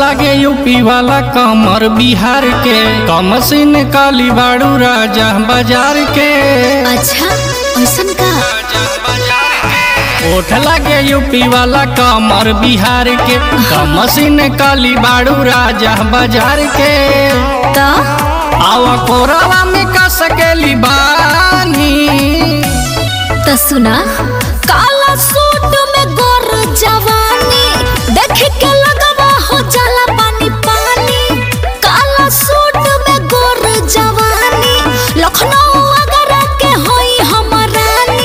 लागे यूपी वाला कमर बिहार के कमसिन काली बाड़ू राजा बाजार के अच्छा ऐसन का ओठ लागे यूपी वाला कमर बिहार के कमसिन काली बाड़ू राजा बाजार के तो आवा कोरावा में का सकेली बानी तो सुना काला सूट में गोर जवानी देख के लगवा हो जाला पानी पानी काला सूट में गोर जवानी लखनऊ अगर के होई हमर रानी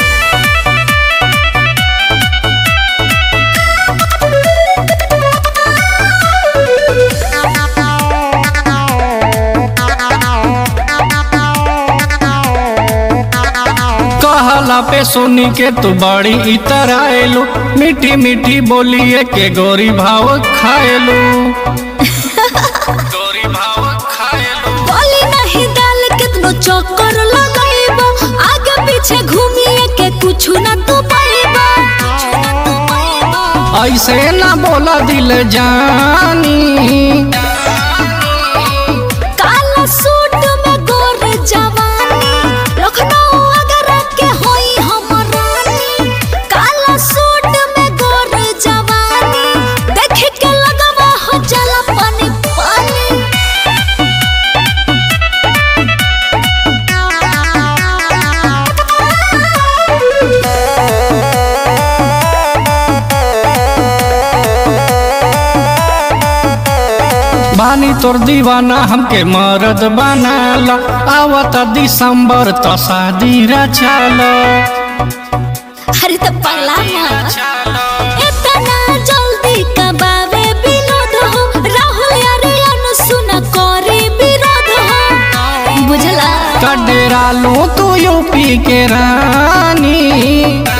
कहला पे सुनी के तू बड़ी इतर आएलू मीठी मीठी बोलिए के गोरी भाव खाएलू गोरी भाव खाएलू बोली नहीं डाल कितनो चक्कर लगाइबो आगे पीछे घूमिए के कुछ ना तू पाइबो ऐसे ना बोला दिल जानी काला सूट में गोर जवानी लखनऊ अगर के होई हमर रानी काला सूट में गोर जवानी देख के लगवा हो जाला पानी पानी बानी तोर दीवाना हमके मरद बनाला आवता दिसंबर तो शादी रचाला अरे तो पगला ना इतना जल्दी कबावे विनोद हो राहुल यार सुन करे विरोध हो बुझला कडेरा लो तू यूपी के रानी